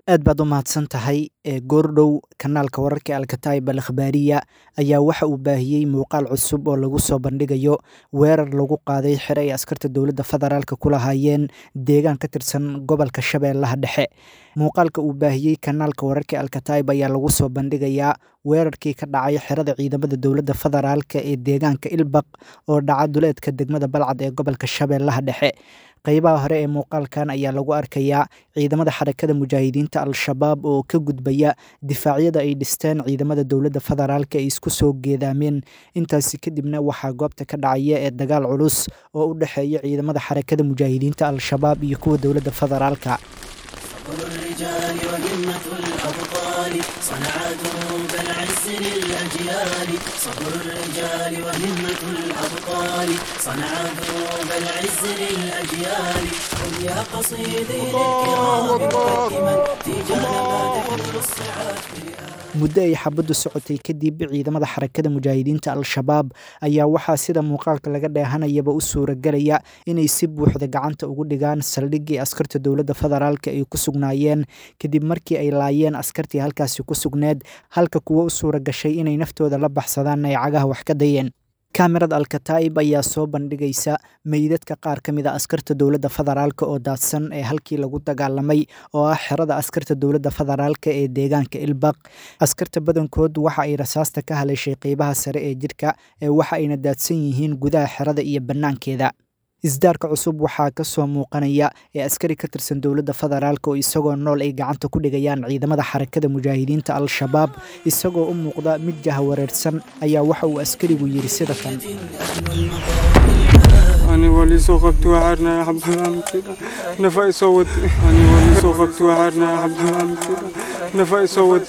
aad baad u mahadsan tahay ee goordhow kanaalka wararka alkataib al akhbaariya ayaa waxa uu baahiyey muuqaal cusub oo lagu soo bandhigayo weerar lagu qaaday xere ay askarta dowladda federaalk ku lahaayeen deegaan ka tirsan gobolka shabeellaha dhexe muuqaalka uu baahiyey kanaalka wararka alkataib ayaa lagu soo bandhigayaa weerarkii ka dhacay xerada ciidamada dowladda federaalk ee deegaanka ilbaq oo dhaca duleedka degmada balcad ee gobolka shabeellaha dhexe qeybaha hore ee muuqaalkan ayaa lagu arkayaa ciidamada xarakada mujaahidiinta al-shabaab oo ka gudbaya difaacyada ay dhisteen ciidamada dowladda federaalk ay isku soo geedaameen intaasi kadibna waxaa goobta ka dhacaya ee dagaal culus oo u dhexeeya ciidamada xarakada mujaahidiinta al-shabaab iyo kuwa dowladda federaalka الرجال وهمة الأبطال صنع دروب العز للأجيال صبر الرجال وهمة الأبطال صنع دروب العز للأجيال قل يا قصيدي للكرام مقدما تيجان ما تحمل الصعاب muddo ay xabaddu socotay kadib ciidamada xarakada mujaahidiinta al-shabaab ayaa waxaa sida muuqaalka laga dheehanayaba u suuragelaya inay si buuxda gacanta ugu dhigaan saldhiggii askarta dowladda federaalk ay ku sugnaayeen kadib markii ay laayeen askartii halkaasi ku sugneed halka kuwo u suura gashay inay naftooda la baxsadaan ay cagaha wax ka dayeen kamerad alkataib ayaa soo bandhigaysa meydadka qaar ka mid a askarta dowladda federaalk oo daadsan ee halkii lagu dagaalamay oo ah xerada askarta dowladda federaalk ee deegaanka ilbaq askarta badankood waxa ay rasaasta ka haleeshay qeybaha sare ee jidhka ee waxa ayna daadsan yihiin gudaha xerada iyo bannaankeeda isdaarka cusub waxaa ka soo muuqanaya ee askari ka tirsan dowladda federaalk oo isagoo nool ay gacanta ku dhigayaan ciidamada xarakada mujaahidiinta al-shabaab isagoo u muuqda mid jahawareersan ayaa waxa uu askarigu yidhi sida kan أنا ولي سوقت وعرنا يا حب كده نفاي صوت أنا ولي سوقت وعرنا يا حب كده نفاي صوت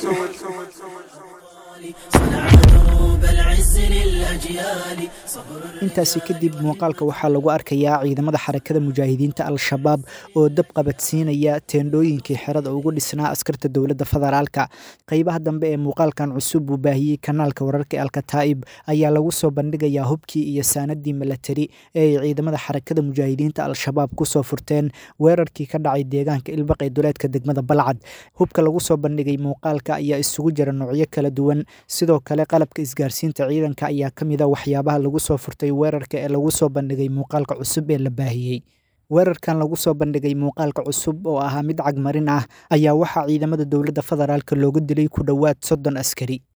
صنع دروب العز للأجيال صبر intaasi kadib muuqaalka waxaa lagu arkayaa ciidamada xarakada mujaahidiinta al-shabaab oo dab qabadsiinaya teendhooyinkii xerada ugu dhisnaa askarta dowladda federaalka qeybaha dambe ee muuqaalkan cusub uu baahiyey kanaalka wararka alkataib ayaa lagu soo bandhigayaa hubkii iyo saanadii milatari ee ay ciidamada xarakada mujaahidiinta al-shabaab kusoo furteen weerarkii ka dhacay deegaanka ilbaq ee duleedka degmada balcad hubka lagu soo bandhigay muuqaalka ayaa isugu jira noocyo kala duwan sidoo kale qalabka isgaarsiinta ciidanka ayaa ka mid a waxyaabaha lagu soo furtay weerarka ee lagu soo bandhigay muuqaalka cusub ee la baahiyey weerarkan lagu soo bandhigay muuqaalka cusub oo ahaa mid cagmarin ah ayaa waxaa ciidamada dowladda federaalk looga dilay ku dhowaad soddon askari